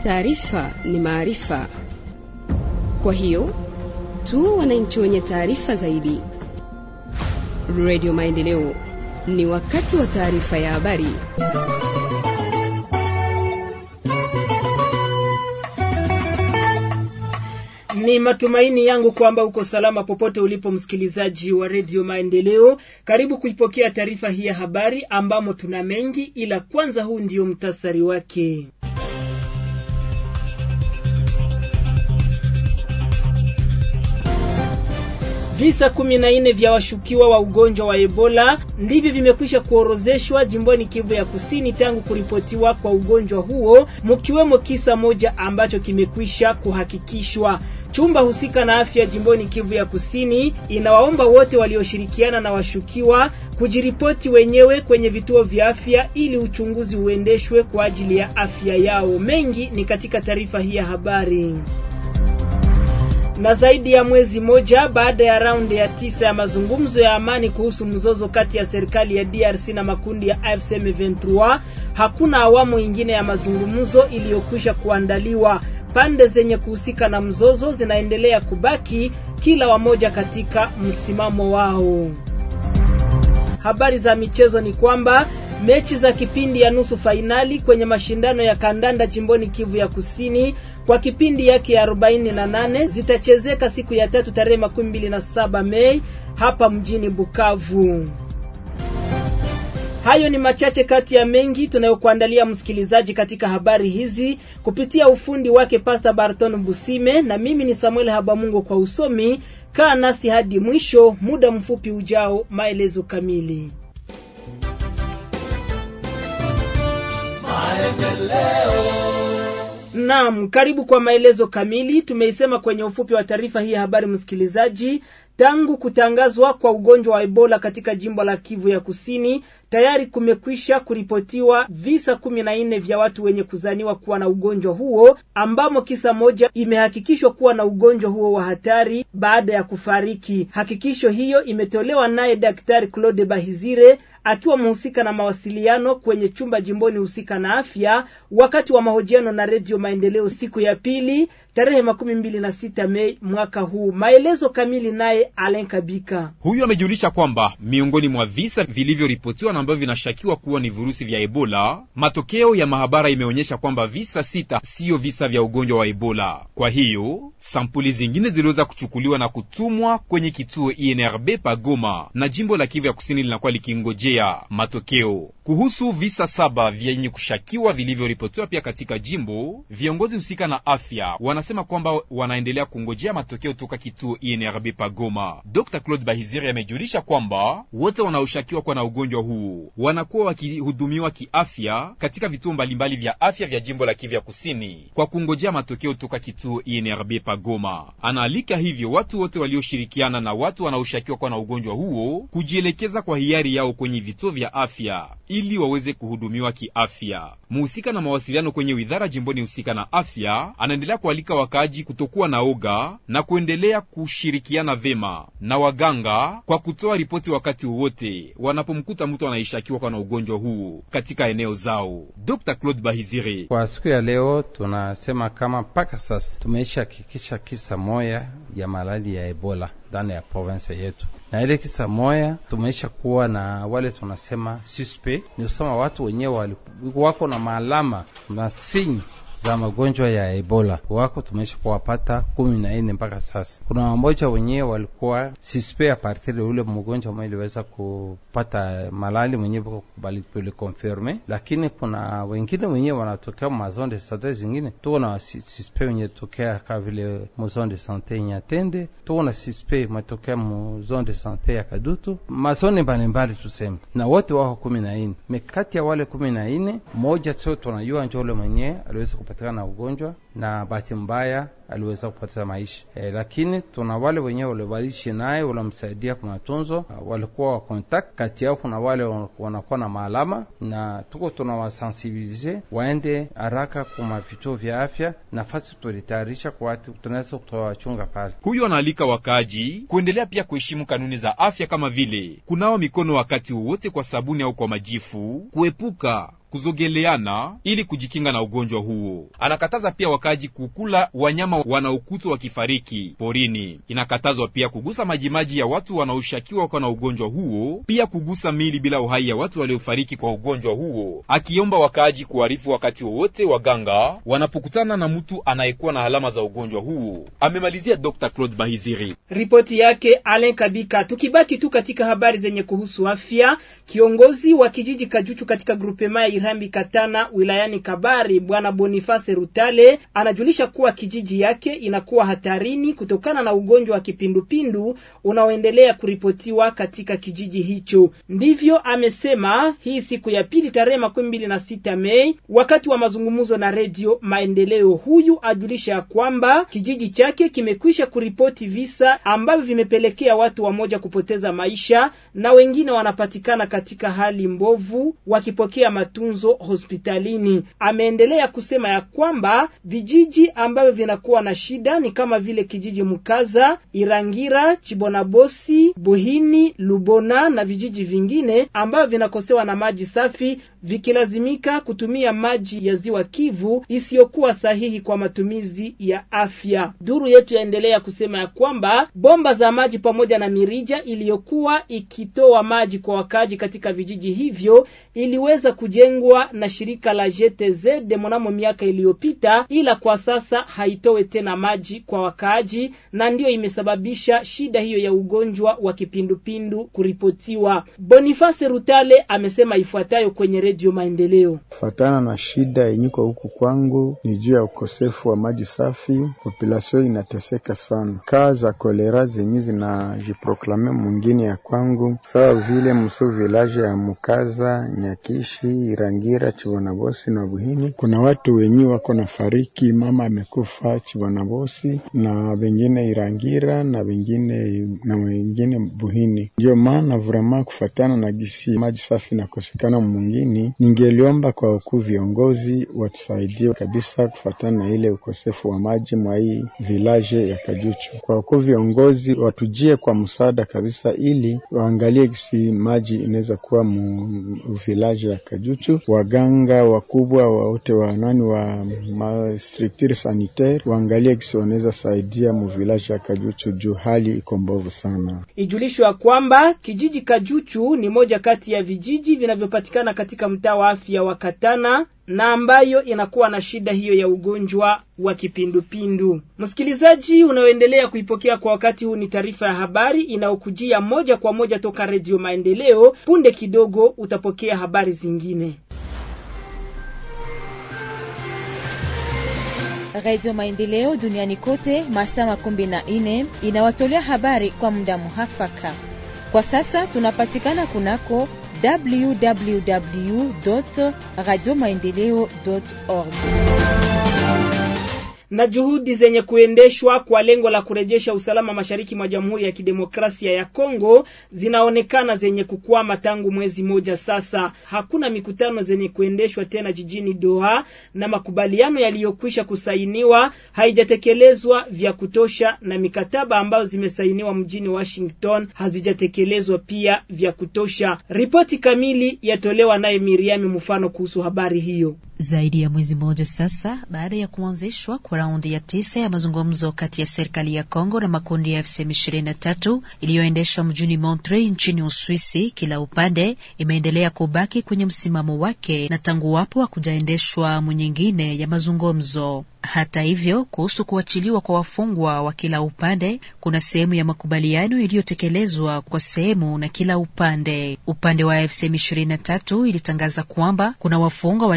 Taarifa ni maarifa, kwa hiyo tu wananchi wenye taarifa zaidi. Radio Maendeleo, ni wakati wa taarifa ya habari. Ni matumaini yangu kwamba uko salama popote ulipo, msikilizaji wa redio Maendeleo. Karibu kuipokea taarifa hii ya habari ambamo tuna mengi, ila kwanza, huu ndio mtasari wake. Visa kumi na nne vya washukiwa wa ugonjwa wa Ebola ndivyo vimekwisha kuorozeshwa jimboni Kivu ya Kusini tangu kuripotiwa kwa ugonjwa huo, mkiwemo kisa moja ambacho kimekwisha kuhakikishwa. Chumba husika na afya jimboni Kivu ya Kusini inawaomba wote walioshirikiana na washukiwa kujiripoti wenyewe kwenye vituo vya afya ili uchunguzi uendeshwe kwa ajili ya afya yao. Mengi ni katika taarifa hii ya habari na zaidi ya mwezi moja baada ya raundi ya tisa ya mazungumzo ya amani kuhusu mzozo kati ya serikali ya DRC na makundi ya AFC M23, hakuna awamu ingine ya mazungumzo iliyokwisha kuandaliwa. Pande zenye kuhusika na mzozo zinaendelea kubaki kila wamoja katika msimamo wao. Habari za michezo ni kwamba mechi za kipindi ya nusu fainali kwenye mashindano ya kandanda jimboni Kivu ya Kusini kwa kipindi yake ya 48 zitachezeka siku ya tatu tarehe makumi mbili na saba Mei hapa mjini Bukavu. Hayo ni machache kati ya mengi tunayokuandalia msikilizaji katika habari hizi kupitia ufundi wake Pastor Barton Busime, na mimi ni Samuel Habamungo kwa usomi. Kaa nasi hadi mwisho, muda mfupi ujao, maelezo kamili. Naam, karibu kwa maelezo kamili. Tumeisema kwenye ufupi wa taarifa hii ya habari msikilizaji, tangu kutangazwa kwa ugonjwa wa Ebola katika jimbo la Kivu ya Kusini tayari kumekwisha kuripotiwa visa kumi na nne vya watu wenye kuzaniwa kuwa na ugonjwa huo, ambamo kisa moja imehakikishwa kuwa na ugonjwa huo wa hatari baada ya kufariki. Hakikisho hiyo imetolewa naye Daktari Claude Bahizire akiwa mhusika na mawasiliano kwenye chumba jimboni husika na afya, wakati wa mahojiano na Redio Maendeleo siku ya pili tarehe makumi mbili na sita Mei mwaka huu. Maelezo kamili naye Alen Kabika. Huyu amejulisha kwamba miongoni mwa visa vilivyoripotiwa na ambavyo vinashakiwa kuwa ni virusi vya Ebola, matokeo ya mahabara imeonyesha kwamba visa sita siyo visa vya ugonjwa wa Ebola. Kwa hiyo sampuli zingine ziliweza kuchukuliwa na kutumwa kwenye kituo INRB Pagoma, na jimbo la Kivu ya Kusini linakuwa likingojea matokeo kuhusu visa saba vyenye kushakiwa vilivyoripotiwa pia katika jimbo. Viongozi husika na afya wanasema kwamba wanaendelea kungojea matokeo toka kituo INRB Pagoma. Dr. Claude Bahiziri amejulisha kwamba wote wanaoshakiwa kuwa na ugonjwa huu wanakuwa wakihudumiwa kiafya katika vituo mbalimbali vya afya vya jimbo la Kivu ya Kusini kwa kungojea matokeo toka kituo INRB Pagoma. Anaalika hivyo watu wote walioshirikiana na watu wanaoshakiwa kuwa na ugonjwa huo kujielekeza kwa hiari yao kwenye vituo vya afya ili waweze kuhudumiwa kiafya. Muhusika na mawasiliano kwenye widhara jimboni husika na afya anaendelea kualika wakaaji kutokuwa na oga na kuendelea kushirikiana vema na waganga kwa kutoa ripoti wakati wowote wanapomkuta mtu anaishakiwa kwa na ugonjwa huu katika eneo zao. Dr. Claude Bahizire: kwa siku ya leo tunasema kama mpaka sasa tumeisha hakikisha kisa moya ya malali ya Ebola ndani ya province yetu, na ile kisa moya tumeisha kuwa na wale tunasema suspect, ni kusema watu wenyewe wako na maalama na sinyi za magonjwa ya Ebola wako tumeisha kuwapata kumi na nne mpaka sasa. Kuna wamoja wenyewe walikuwa suspect a partir de ule mgonjwa mmoja iliweza kupata malali mwenyewe tulikonfirme, lakini kuna wengine wenyewe wanatokea mazone de sante zingine. Tuko na suspect wenye tokea kama vile muzone de sante Nyatende, tuko na suspect matokea muzone de sante ya Kadutu, mazone mbalimbali tuseme, na wote wako kumi na nne. Mekati ya wale kumi na nne moja sio tunajua njo ule mwenyewe aliweza kupatikana na ugonjwa na bahati mbaya aliweza kupoteza maisha e, lakini tuna wale wenyewe waliwaishi naye walimsaidia kwa matunzo, walikuwa wa contact. Kati yao kuna wale wanakuwa na maalama, na tuko tunawasensibilize waende haraka kuma vituo vya afya, nafasi tulitayarisha kwa watu tunaweza kutowachunga pale. Huyu anaalika wakaaji kuendelea pia kuheshimu kanuni za afya kama vile kunawa mikono wakati wowote kwa sabuni au kwa majifu, kuepuka kuzogeleana ili kujikinga na ugonjwa huo. Anakataza pia wakaji kukula wanyama wanaokutwa wakifariki porini. Inakatazwa pia kugusa majimaji ya watu wanaoshakiwa kwa na ugonjwa huo, pia kugusa mili bila uhai ya watu waliofariki kwa ugonjwa huo, akiomba wakaaji kuarifu wakati wowote waganga wanapokutana na mtu anayekuwa na alama za ugonjwa huo. Amemalizia Dr. Claude Bahiziri. Ripoti yake Alen Kabika. Tukibaki tu katika habari zenye kuhusu afya, kiongozi wa kijiji Kajuchu katika grupema ya Irambi Katana wilayani Kabari, bwana Boniface Rutale anajulisha kuwa kijiji yake inakuwa hatarini kutokana na ugonjwa wa kipindupindu unaoendelea kuripotiwa katika kijiji hicho. Ndivyo amesema hii siku ya pili tarehe makumi mbili na sita Mei wakati wa mazungumzo na redio Maendeleo. Huyu ajulisha ya kwamba kijiji chake kimekwisha kuripoti visa ambavyo vimepelekea watu wamoja kupoteza maisha na wengine wanapatikana katika hali mbovu wakipokea matunzo hospitalini. Ameendelea kusema ya kwamba vijiji ambavyo vinakuwa na shida ni kama vile kijiji Mukaza, Irangira, Chibonabosi, Buhini, Lubona na vijiji vingine ambavyo vinakosewa na maji safi vikilazimika kutumia maji ya ziwa Kivu isiyokuwa sahihi kwa matumizi ya afya. Duru yetu yaendelea kusema ya kwamba bomba za maji pamoja na mirija iliyokuwa ikitoa maji kwa wakaaji katika vijiji hivyo iliweza kujengwa na shirika la GTZ mnamo miaka iliyopita, ila kwa sasa haitowe tena maji kwa wakaaji, na ndiyo imesababisha shida hiyo ya ugonjwa wa kipindupindu kuripotiwa. Boniface Rutale amesema ifuatayo kwenye Redio Maendeleo. Kufatana na shida yenyiko huku kwangu ni juu ya ukosefu wa maji safi, population inateseka sana. Kaa za kolera zenye zinajiproklame mwingine ya kwangu sawa vile mso village ya Mukaza, Nyakishi, Irangira, Chibonabosi na Buhini, kuna watu wenye wako na fariki, mama amekufa Chibonabosi na wengine Irangira na wengine na wengine Buhini. Ndio maana vrema kufatana na gisi maji safi nakosekana mwingine ningeliomba kwa ukuu viongozi watusaidie kabisa kufatana na ile ukosefu wa maji mwa hii village ya Kajuchu. Kwa ukuu viongozi watujie kwa msaada kabisa, ili waangalie kisi maji inaweza kuwa mu village ya Kajuchu. Waganga wakubwa wote wa nani wa ma structure sanitaire waangalie kisi wanaweza saidia mu village ya Kajuchu juu hali iko mbovu sana. Ijulishwa kwamba kijiji Kajuchu ni moja kati ya vijiji vinavyopatikana katika mtaa wa afya wa Katana na ambayo inakuwa na shida hiyo ya ugonjwa wa kipindupindu. Msikilizaji unaoendelea kuipokea kwa wakati huu, ni taarifa ya habari inayokujia moja kwa moja toka Redio Maendeleo. Punde kidogo utapokea habari zingine. Radio Maendeleo duniani kote masaa makumi na nne inawatolea habari kwa muda muhafaka. Kwa sasa tunapatikana kunako www radio maendeleo org na juhudi zenye kuendeshwa kwa lengo la kurejesha usalama mashariki mwa Jamhuri ya Kidemokrasia ya Kongo zinaonekana zenye kukwama tangu mwezi moja sasa. Hakuna mikutano zenye kuendeshwa tena jijini Doha na makubaliano yaliyokwisha kusainiwa haijatekelezwa vya kutosha, na mikataba ambayo zimesainiwa mjini Washington hazijatekelezwa pia vya kutosha. Ripoti kamili yatolewa naye Miriami Mfano kuhusu habari hiyo. Zaidi ya mwezi mmoja sasa baada ya kuanzishwa kwa raundi ya tisa ya mazungumzo kati ya serikali ya Kongo na makundi ya FCM 23 iliyoendeshwa mjini Montreux nchini Uswisi, kila upande imeendelea kubaki kwenye msimamo wake na tangu wapo hakujaendeshwa nyingine ya mazungumzo. Hata hivyo, kuhusu kuachiliwa kwa wafungwa wa kila upande, kuna sehemu ya makubaliano iliyotekelezwa kwa sehemu na kila upande. Upande wa FCM 23 ilitangaza kwamba kuna wafungwa waliotolewa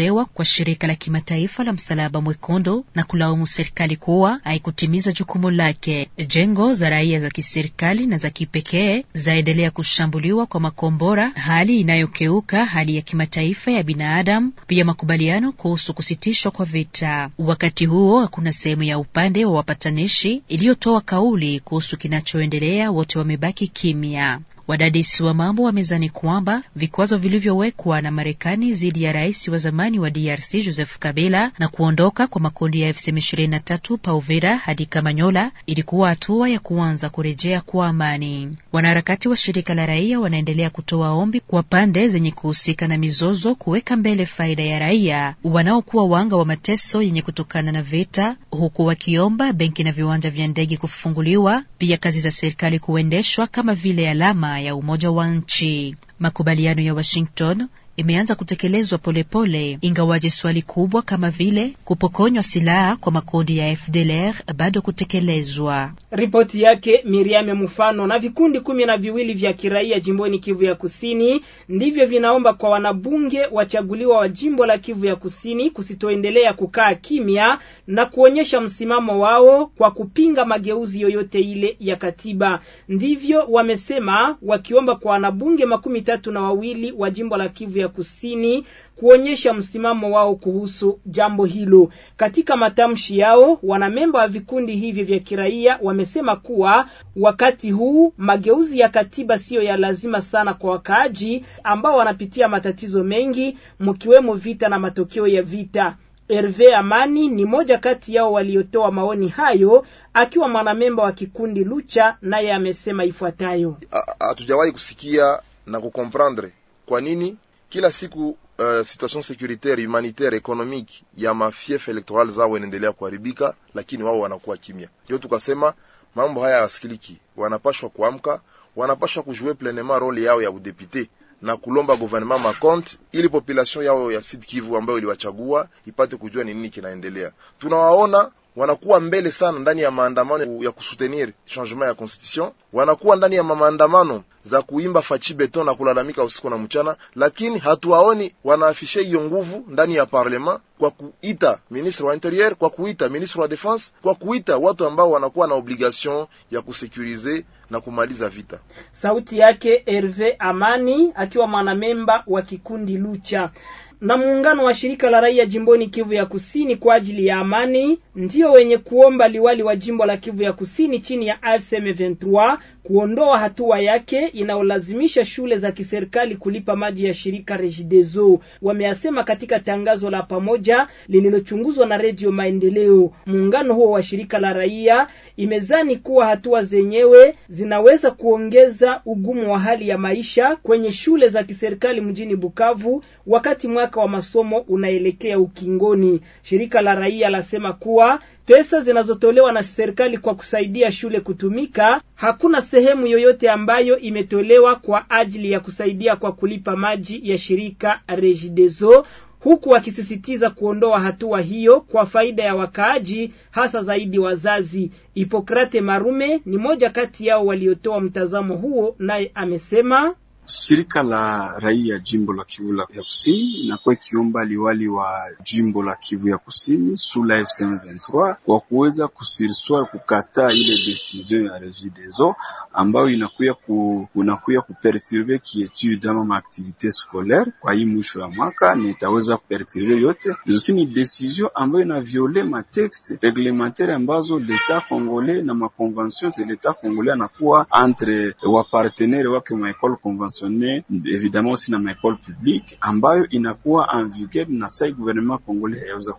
imetolewa kwa shirika la kimataifa la Msalaba Mwekundu na kulaumu serikali kuwa haikutimiza jukumu lake. Jengo za raia za kiserikali na za kipekee zaendelea kushambuliwa kwa makombora, hali inayokeuka hali ya kimataifa ya binadamu, pia makubaliano kuhusu kusitishwa kwa vita. Wakati huo hakuna sehemu ya upande wa wapatanishi iliyotoa kauli kuhusu kinachoendelea, wote wamebaki kimya. Wadadisi wa mambo wamezani kwamba vikwazo vilivyowekwa na Marekani dhidi ya rais wa zamani wa DRC Joseph Kabila na kuondoka kwa makundi ya M23 pa Uvira hadi Kamanyola ilikuwa hatua ya kuanza kurejea kwa amani. Wanaharakati wa shirika la raia wanaendelea kutoa ombi kwa pande zenye kuhusika na mizozo kuweka mbele faida ya raia wanaokuwa wanga wa mateso yenye kutokana na vita, huku wakiomba benki na viwanja vya ndege kufunguliwa, pia kazi za serikali kuendeshwa kama vile alama ya umoja wa nchi. Makubaliano ya Washington imeanza kutekelezwa polepole, ingawaje swali kubwa kama vile kupokonywa silaha kwa makundi ya FDLR bado kutekelezwa. Ripoti yake Miriam Mfano. Na vikundi kumi na viwili vya kiraia jimboni Kivu ya Kusini ndivyo vinaomba kwa wanabunge wachaguliwa wa jimbo la Kivu ya Kusini kusitoendelea kukaa kimya na kuonyesha msimamo wao kwa kupinga mageuzi yoyote ile ya katiba. Ndivyo wamesema wakiomba kwa wanabunge makumi tatu na wawili wa jimbo la Kivu ya Kusini kuonyesha msimamo wao kuhusu jambo hilo. Katika matamshi yao, wanamemba wa vikundi hivi vya kiraia wamesema kuwa wakati huu mageuzi ya katiba siyo ya lazima sana kwa wakaaji ambao wanapitia matatizo mengi, mkiwemo vita na matokeo ya vita. Herve Amani ni moja kati yao waliotoa maoni hayo, akiwa mwanamemba wa kikundi Lucha, naye amesema ifuatayo: hatujawahi kusikia na kukomprendre kwa nini kila siku uh, situation securitaire humanitaire economique ya mafief electoral zao inaendelea kuharibika, lakini wao wanakuwa kimya. Ndio tukasema mambo haya yasikiliki, wanapashwa kuamka, wanapashwa kujue pleinement role yao ya udepute na kulomba gouvernement makonte ili population yao ya Sud Kivu ambayo iliwachagua ipate kujua ni nini kinaendelea. Tunawaona wanakuwa mbele sana ndani ya maandamano ya kusutenir changement ya constitution, wanakuwa ndani ya maandamano za kuimba fachi beton na kulalamika usiku na mchana, lakini hatuwaoni wanaafishe hiyo nguvu ndani ya parlement kwa kuita ministre wa interieur, kwa kuita ministre wa defense, kwa kuita watu ambao wanakuwa na obligation ya kusekurize na kumaliza vita. Sauti yake Herve Amani akiwa mwanamemba wa kikundi Lucha na muungano wa shirika la raia jimboni Kivu ya Kusini kwa ajili ya amani ndio wenye kuomba liwali wa jimbo la Kivu ya Kusini chini ya AFC M23 kuondoa hatua yake inayolazimisha shule za kiserikali kulipa maji ya shirika Regideso. Wameasema katika tangazo la pamoja lililochunguzwa na Redio Maendeleo. Muungano huo wa shirika la raia imezani kuwa hatua zenyewe zinaweza kuongeza ugumu wa hali ya maisha kwenye shule za kiserikali mjini Bukavu wakati mwaka wa masomo unaelekea ukingoni. Shirika la raia lasema kuwa pesa zinazotolewa na serikali kwa kusaidia shule kutumika, hakuna sehemu yoyote ambayo imetolewa kwa ajili ya kusaidia kwa kulipa maji ya shirika Regideso huku wakisisitiza kuondoa hatua hiyo kwa faida ya wakaaji hasa zaidi wazazi. Hipokrate Marume ni moja kati yao waliotoa mtazamo huo, naye amesema Shirika la raia jimbo la Kivu ya Kusini inakuwa ikiomba liwali wa jimbo la Kivu ya Kusini sula FC23 kwa kuweza kusiriswa kukataa ile decision ya Regideso ambayo inakuya ku, unakuya kuperturbe kietude ama maaktivite scolaire kwa hii mwisho ya mwaka, na itaweza kuperturbe yote zosi. Ni decision ambayo ina viole matexte reglementaire ambazo leta congolais na makonvention za leta congolais anakuwa entre wapartenere wake maekole évidemment aussi na maekole publique ambayo inakuwa en vigueur na sai gouvernement congolais hayaweza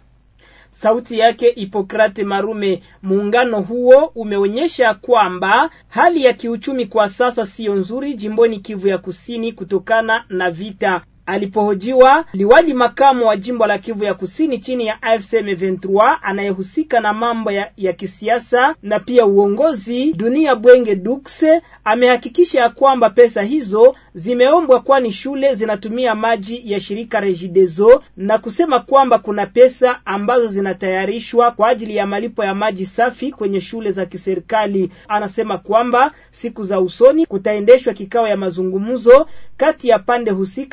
Sauti yake Hipokrate Marume. Muungano huo umeonyesha kwamba hali ya kiuchumi kwa sasa siyo nzuri jimboni Kivu ya Kusini kutokana na vita. Alipohojiwa liwali makamu wa jimbo la Kivu ya Kusini chini ya AFC M23 anayehusika na mambo ya, ya kisiasa na pia uongozi, Dunia Bwenge Dukse amehakikisha ya kwamba pesa hizo zimeombwa, kwani shule zinatumia maji ya shirika Regideso na kusema kwamba kuna pesa ambazo zinatayarishwa kwa ajili ya malipo ya maji safi kwenye shule za kiserikali. Anasema kwamba siku za usoni kutaendeshwa kikao ya mazungumzo kati ya pande husika tuki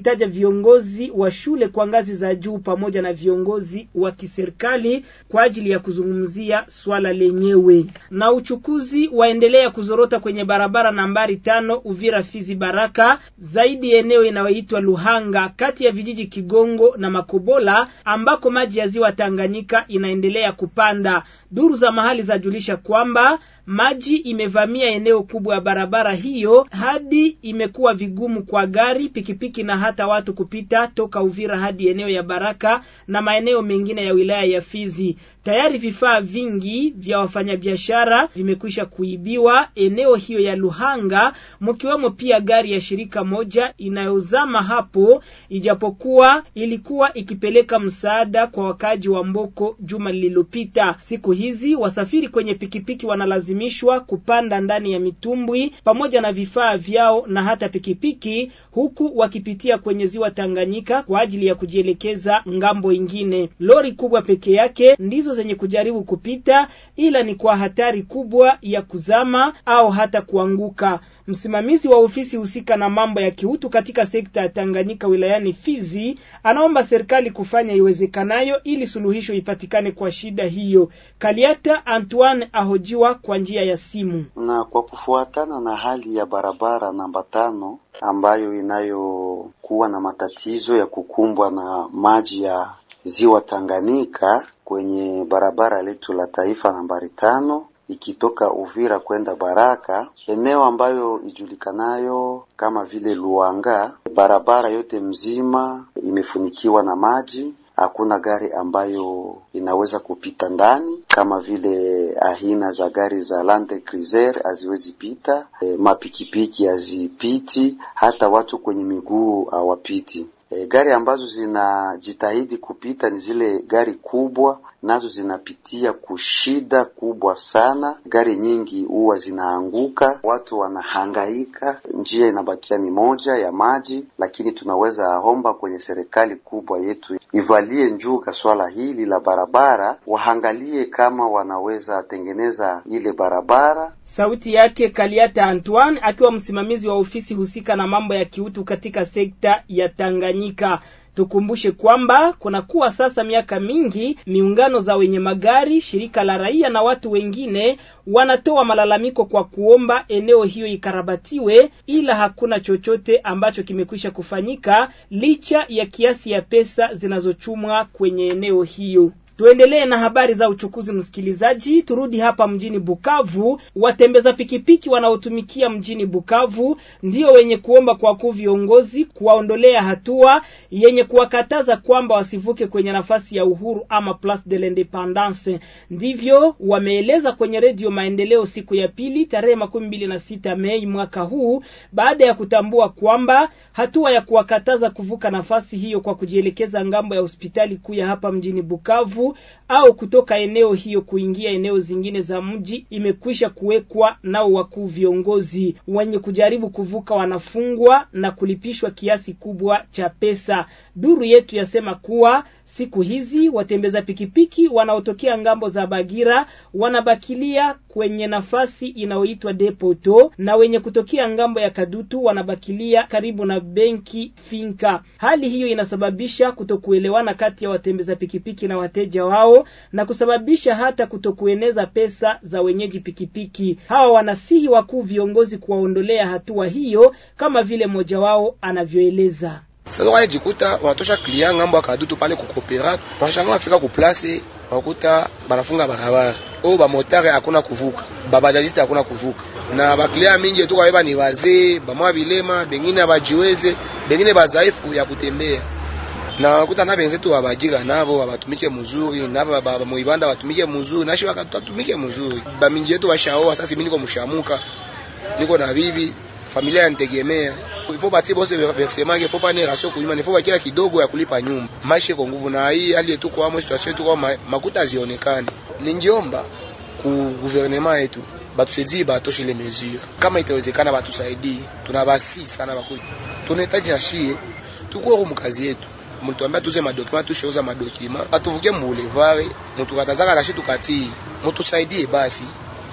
wakitaja viongozi wa shule kwa ngazi za juu pamoja na viongozi wa kiserikali kwa ajili ya kuzungumzia swala lenyewe. Na uchukuzi waendelea kuzorota kwenye barabara nambari tano Uvira Fizi Baraka, zaidi eneo inayoitwa Luhanga kati ya vijiji Kigongo na Makobola ambako maji ya ziwa Tanganyika inaendelea kupanda. Duru za mahali zajulisha kwamba maji imevamia eneo kubwa ya barabara hiyo hadi imekuwa vigumu kwa gari, pikipiki na hata watu kupita toka Uvira hadi eneo ya Baraka na maeneo mengine ya wilaya ya Fizi. Tayari vifaa vingi vya wafanyabiashara vimekwisha kuibiwa eneo hiyo ya Luhanga, mkiwemo pia gari ya shirika moja inayozama hapo, ijapokuwa ilikuwa ikipeleka msaada kwa wakaji wa Mboko juma lililopita. Siku hizi wasafiri kwenye pikipiki wanalazimishwa kupanda ndani ya mitumbwi pamoja na vifaa vyao na hata pikipiki, huku wakipitia kwenye ziwa Tanganyika kwa ajili ya kujielekeza ngambo ingine. Lori kubwa peke yake ndizo zenye kujaribu kupita, ila ni kwa hatari kubwa ya kuzama au hata kuanguka. Msimamizi wa ofisi husika na mambo ya kiutu katika sekta ya Tanganyika wilayani Fizi anaomba serikali kufanya iwezekanayo ili suluhisho ipatikane kwa shida hiyo. Kaliata Antoine ahojiwa kwa njia ya simu. Na kwa kufuatana na hali ya barabara namba tano ambayo inayokuwa na matatizo ya kukumbwa na maji ya ziwa Tanganyika kwenye barabara letu la taifa nambari tano ikitoka Uvira kwenda Baraka, eneo ambayo ijulikanayo kama vile Luanga, barabara yote mzima imefunikiwa na maji. Hakuna gari ambayo inaweza kupita ndani, kama vile aina za gari za Land Cruiser haziwezi pita, e, mapikipiki hazipiti, hata watu kwenye miguu hawapiti. E, gari ambazo zinajitahidi kupita ni zile gari kubwa, nazo zinapitia kushida kubwa sana. Gari nyingi huwa zinaanguka, watu wanahangaika, njia inabakia ni moja ya maji. Lakini tunaweza omba kwenye serikali kubwa yetu ivalie njuga swala hili la barabara, waangalie kama wanaweza tengeneza ile barabara. Sauti yake Kaliata Antoine akiwa msimamizi wa ofisi husika na mambo ya kiutu katika sekta ya Tanganyika. Tukumbushe kwamba kunakuwa sasa miaka mingi miungano za wenye magari, shirika la raia na watu wengine wanatoa malalamiko kwa kuomba eneo hiyo ikarabatiwe, ila hakuna chochote ambacho kimekwisha kufanyika licha ya kiasi ya pesa zinazochumwa kwenye eneo hiyo. Tuendelee na habari za uchukuzi, msikilizaji. Turudi hapa mjini Bukavu. Watembeza pikipiki wanaotumikia mjini Bukavu ndio wenye kuomba kwa kuu viongozi kuwaondolea hatua yenye kuwakataza kwamba wasivuke kwenye nafasi ya uhuru ama Place de l'Independance. Ndivyo wameeleza kwenye Redio Maendeleo siku ya pili tarehe makumi mbili na sita Mei mwaka huu, baada ya kutambua kwamba hatua ya kuwakataza kuvuka nafasi hiyo kwa kujielekeza ngambo ya hospitali kuu ya hapa mjini Bukavu au kutoka eneo hiyo kuingia eneo zingine za mji imekwisha kuwekwa nao wakuu viongozi. Wenye kujaribu kuvuka wanafungwa na kulipishwa kiasi kubwa cha pesa. Duru yetu yasema kuwa siku hizi watembeza pikipiki wanaotokea ngambo za Bagira wanabakilia kwenye nafasi inayoitwa depoto na wenye kutokea ngambo ya Kadutu wanabakilia karibu na benki Finka. Hali hiyo inasababisha kutokuelewana kati ya watembeza pikipiki na wateja wao na kusababisha hata kutokueneza pesa za wenyeji pikipiki. Hawa wanasihi wakuu viongozi kuwaondolea hatua hiyo, kama vile mmoja wao anavyoeleza. Sasa wanajikuta wanatosha klia ngambo akadutu pale kukopera, wanashanga wafika ku place wakuta banafunga barabara o ba motare hakuna kuvuka, babajajiste hakuna kuvuka, na baklia mingi tu kwa ni wazee bamwa bilema, bengine abajiweze, bengine bazaifu ya kutembea na wakuta na benzetu wabajiga nabo wabatumike mzuri nabo baba muibanda watumike mzuri nashi wakatumike mzuri bamingi yetu washaoa sasa mimi niko mshamuka niko na bibi familia yanitegemea ifo batie bose versement ifo pa ni rasio kunyuma ifo bakila kidogo ya kulipa nyumba maisha kwa nguvu na hii hali yetu kwa mo situation yetu kwa makuta zionekane ningiomba ku gouvernement yetu batusaidie batoshe ile mesure kama itawezekana batusaidie tunabasi sana bakuja tunahitaji na shie tuko mu kazi yetu mutuambia tuze madokima tusheuza madokima atuvuke mbulevare mutu katazaka nashi tukatii mutusaidie basi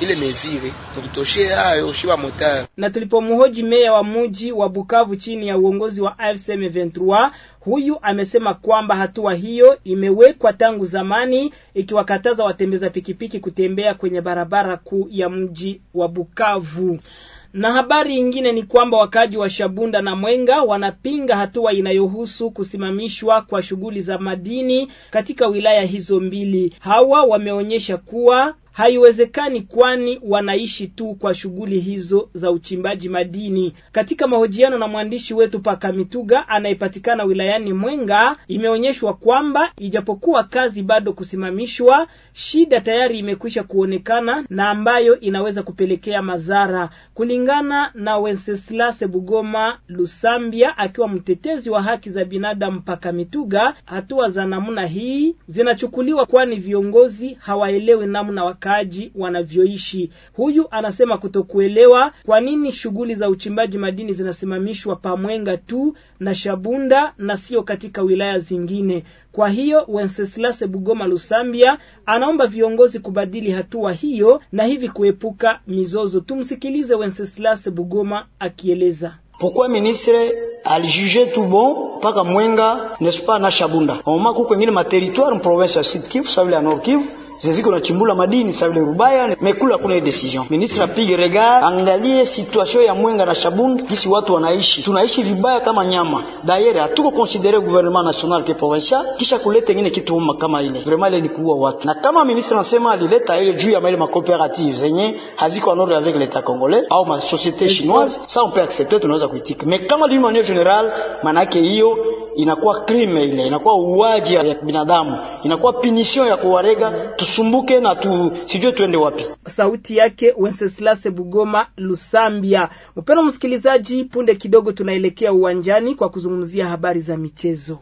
ile mezire mututoshe hayo shiba motari. Na tulipomhoji meya wa muji wa Bukavu chini ya uongozi wa AFC M23 huyu amesema kwamba hatua hiyo imewekwa tangu zamani ikiwakataza watembeza pikipiki kutembea kwenye barabara kuu ya mji wa Bukavu. Na habari nyingine ni kwamba wakaji wa Shabunda na Mwenga wanapinga hatua inayohusu kusimamishwa kwa shughuli za madini katika wilaya hizo mbili. Hawa wameonyesha kuwa haiwezekani kwani wanaishi tu kwa shughuli hizo za uchimbaji madini. Katika mahojiano na mwandishi wetu Paka Mituga anayepatikana wilayani Mwenga, imeonyeshwa kwamba ijapokuwa kazi bado kusimamishwa, shida tayari imekwisha kuonekana na ambayo inaweza kupelekea madhara, kulingana na Wenceslas Bugoma Lusambia, akiwa mtetezi wa haki za binadamu. Paka Mituga, hatua za namna hii zinachukuliwa kwani viongozi hawaelewi namna wakaaji wanavyoishi. Huyu anasema kutokuelewa kwa nini shughuli za uchimbaji madini zinasimamishwa Pamwenga tu na Shabunda na sio katika wilaya zingine. Kwa hiyo Wenceslas Bugoma Lusambia anaomba viongozi kubadili hatua hiyo na hivi kuepuka mizozo. Tumsikilize Wenceslas Bugoma akieleza. Pourquoi ministre alijuge tout bon mpaka Mwenga n'est-ce pas na Shabunda oma kuko ingine materitoire province ya Sud Kivu sawa ya Nord Kivu zeziko na chimbula madini sawa vile Rubaya mekula kuna decision. Ministre apige regard, angalie situation ya Mwenga na Shabunda, kisi watu wanaishi, tunaishi vibaya kama nyama. D'ailleurs hatuko considere gouvernement national ke provincial, kisha kuleta ingine kitu umma kama ile, vraiment ile ni kuua watu. Na kama ministre anasema alileta ile juu ya mali ma cooperative zenye haziko en ordre avec l'état congolais au ma société chinoise, ça on peut accepter, tunaweza kuitika. Mais kama d'une manière générale, manake hiyo inakuwa crime, ile inakuwa uwaji ya binadamu, inakuwa punition ya kuwarega tusumbuke na tu sijue tuende wapi. Sauti yake Wenceslas Bugoma Lusambia. Mpendwa msikilizaji, punde kidogo tunaelekea uwanjani kwa kuzungumzia habari za michezo.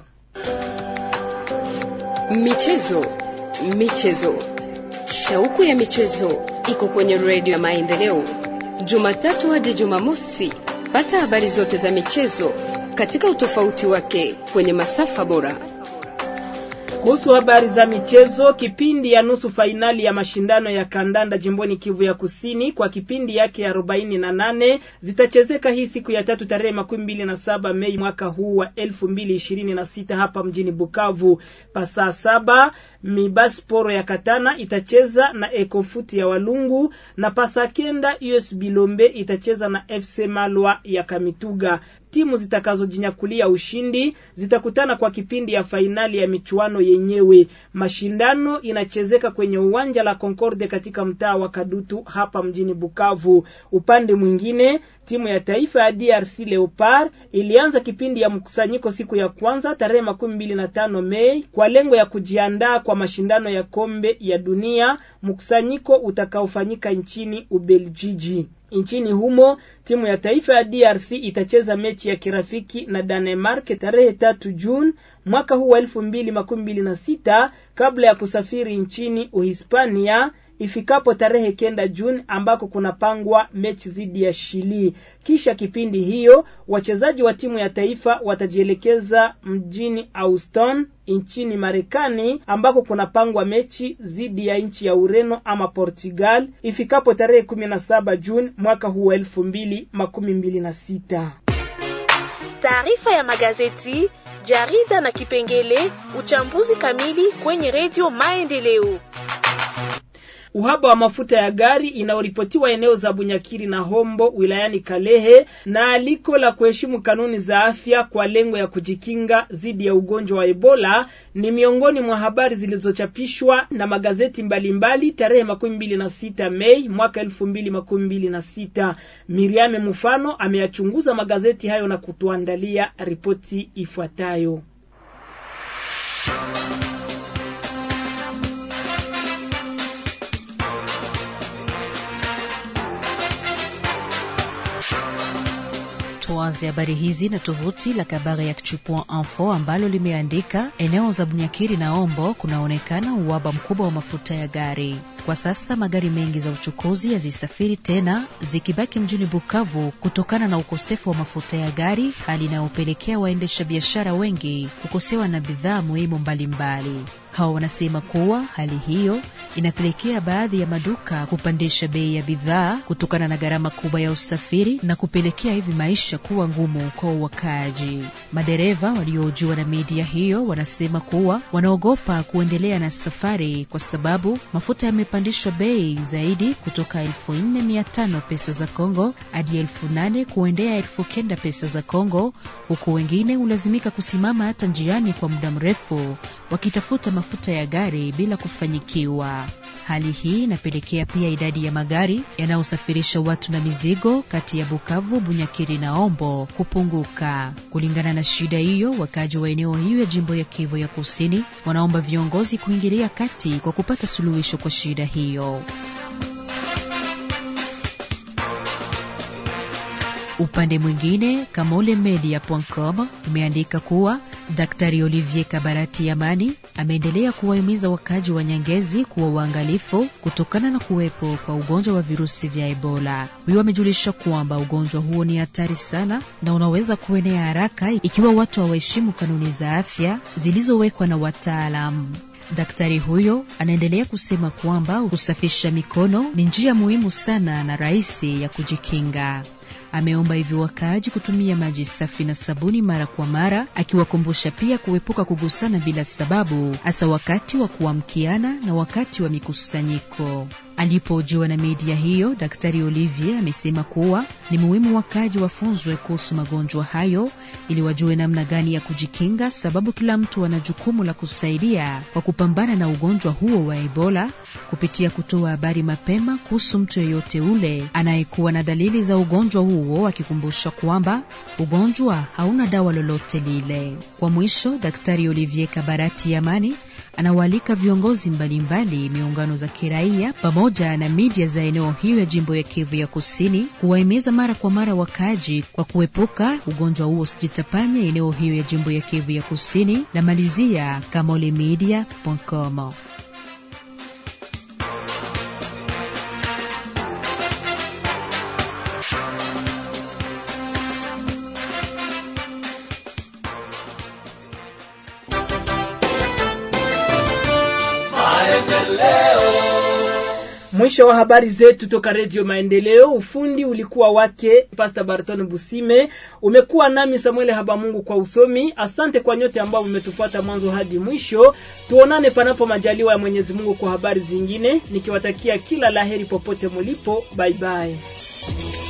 Michezo, michezo, shauku ya michezo iko kwenye redio ya Maendeleo, Jumatatu hadi Jumamosi. Pata habari zote za michezo katika utofauti wake kwenye masafa bora. Kuhusu habari za michezo, kipindi ya nusu fainali ya mashindano ya kandanda jimboni Kivu ya Kusini kwa kipindi yake ya arobaini na nane zitachezeka hii siku ya tatu tarehe makumi mbili na saba Mei mwaka huu wa elfu mbili ishirini na sita hapa mjini Bukavu. Pasaa saba Mibasporo ya Katana itacheza na Ekofuti ya Walungu na pasa kenda US Bilombe itacheza na FC Malwa ya Kamituga. Timu zitakazojinyakulia ushindi zitakutana kwa kipindi ya fainali ya michuano yenyewe. Mashindano inachezeka kwenye uwanja la Concorde katika mtaa wa Kadutu hapa mjini Bukavu. Upande mwingine, timu ya taifa ya DRC Leopard ilianza kipindi ya mkusanyiko siku ya kwanza tarehe makumi mbili na tano Mei kwa lengo ya kujiandaa kwa mashindano ya kombe ya dunia, mkusanyiko utakaofanyika nchini Ubeljiji. Nchini humo timu ya taifa ya DRC itacheza mechi ya kirafiki na Danemark tarehe tatu Juni mwaka huu wa elfu mbili makumi mbili na sita kabla ya kusafiri nchini Uhispania ifikapo tarehe kenda Juni ambako kunapangwa mechi dhidi ya Chili. Kisha kipindi hiyo wachezaji wa timu ya taifa watajielekeza mjini Houston nchini Marekani ambako kunapangwa mechi dhidi ya nchi ya Ureno ama Portugal ifikapo tarehe kumi na saba Juni mwaka huu wa elfu mbili makumi mbili na sita. Taarifa ya magazeti, jarida na kipengele uchambuzi kamili kwenye redio Maendeleo. Uhaba wa mafuta ya gari inayoripotiwa eneo za Bunyakiri na Hombo wilayani Kalehe na aliko la kuheshimu kanuni za afya kwa lengo ya kujikinga dhidi ya ugonjwa wa Ebola ni miongoni mwa habari zilizochapishwa na magazeti mbalimbali tarehe makumi mbili na sita Mei mwaka elfu mbili makumi mbili na sita. Miriame Mufano ameyachunguza magazeti hayo na kutuandalia ripoti ifuatayo. Tuanze habari hizi na tovuti la Kabare Actu.info ambalo limeandika eneo za Bunyakiri na Ombo kunaonekana uhaba mkubwa wa mafuta ya gari. Kwa sasa magari mengi za uchukuzi hazisafiri tena, zikibaki mjini Bukavu kutokana na ukosefu wa mafuta ya gari, hali inayopelekea waendesha biashara wengi kukosewa na bidhaa muhimu mbalimbali. Hawa wanasema kuwa hali hiyo inapelekea baadhi ya maduka kupandisha bei ya bidhaa kutokana na gharama kubwa ya usafiri na kupelekea hivi maisha kuwa ngumu kwa wakaaji. Madereva waliohojiwa na media hiyo wanasema kuwa wanaogopa kuendelea na safari kwa sababu mafuta yamepandishwa bei zaidi kutoka elfu nne mia tano pesa za Kongo hadi elfu nane kuendea elfu kenda pesa za Kongo, huku wengine hulazimika kusimama hata njiani kwa muda mrefu wakitafuta mafuta ya gari bila kufanyikiwa. Hali hii inapelekea pia idadi ya magari yanayosafirisha watu na mizigo kati ya Bukavu, Bunyakiri na Ombo kupunguka. Kulingana na shida hiyo, wakaji wa eneo hiyo ya jimbo ya Kivu ya Kusini wanaomba viongozi kuingilia kati kwa kupata suluhisho kwa shida hiyo. Upande mwingine, Kamole Media.com imeandika kuwa Daktari Olivier Kabarati Amani ameendelea kuwahimiza wakazi wa Nyangezi kuwa waangalifu kutokana na kuwepo kwa ugonjwa wa virusi vya Ebola. Huyo amejulisha kwamba ugonjwa huo ni hatari sana na unaweza kuenea haraka ikiwa watu hawaheshimu kanuni za afya zilizowekwa na wataalamu. Daktari huyo anaendelea kusema kwamba kusafisha mikono ni njia muhimu sana na rahisi ya kujikinga. Ameomba hivyo wakaaji kutumia maji safi na sabuni mara kwa mara, akiwakumbusha pia kuepuka kugusana bila sababu, hasa wakati wa kuamkiana na wakati wa mikusanyiko. Alipohojiwa na media hiyo, Daktari Olivier amesema kuwa ni muhimu wakaaji wafunzwe kuhusu magonjwa hayo ili wajue namna gani ya kujikinga, sababu kila mtu ana jukumu la kusaidia kwa kupambana na ugonjwa huo wa Ebola kupitia kutoa habari mapema kuhusu mtu yeyote ule anayekuwa na dalili za ugonjwa huo, akikumbusha kwamba ugonjwa hauna dawa lolote lile. Kwa mwisho, Daktari Olivier Kabarati Amani anawaalika viongozi mbalimbali, miungano za kiraia pamoja na media za eneo hiyo ya jimbo ya Kivu ya Kusini kuwahimiza mara kwa mara wakaaji kwa kuepuka ugonjwa huo usijitapanye eneo hiyo ya jimbo ya Kivu ya Kusini. Na malizia kamolemedia.com. Mwisho wa habari zetu toka Redio Maendeleo. Ufundi ulikuwa wake Pastor Barton Busime, umekuwa nami Samuel Habamungu kwa usomi. Asante kwa nyote ambao mmetufuata mwanzo hadi mwisho. Tuonane panapo majaliwa ya Mwenyezi Mungu kwa habari zingine, nikiwatakia kila laheri popote mulipo. Bye bye.